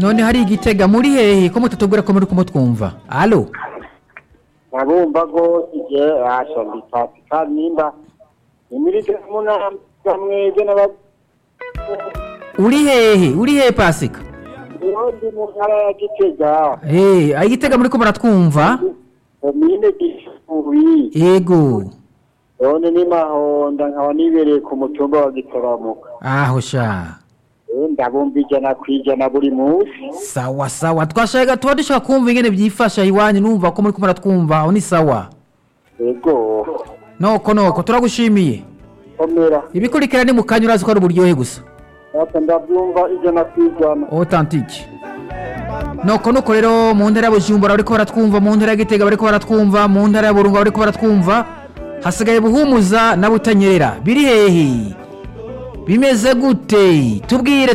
none hari igitega muri hehe ko mutatubwira ko muri kumutwumva alo nabumva rwose igihe asha mbipasika nimba imirike munama mwebwe n'aba uri hehe uri hehe pasika ubundi mu ntara ya gitega Eh, aho igitega muri ko muratwumva komine gishubi yego none ni mahonda nkaba nibereye ku mutumba wa gitaramuka aho sha Eh, ndabumva ijana ku ijana buri munsi sawa sawa twashaka tuba dushaka kumva ingene byifasha iwanyu numva ko muri ko muratwumva aho ni sawa yego noko noko turagushimiye komera ibikurikira ni mu kanya urazi ko ari uburyohe gusa ati ndabyumva ijana ku ijana authentique noko nuko rero mu ntara ya bujumbura bariko baratwumva mu ntara ya gitega bariko baratwumva mu ntara ya burunga bariko baratwumva hasigaye buhumuza na butanyerera biri hehe bimeze gute tubwire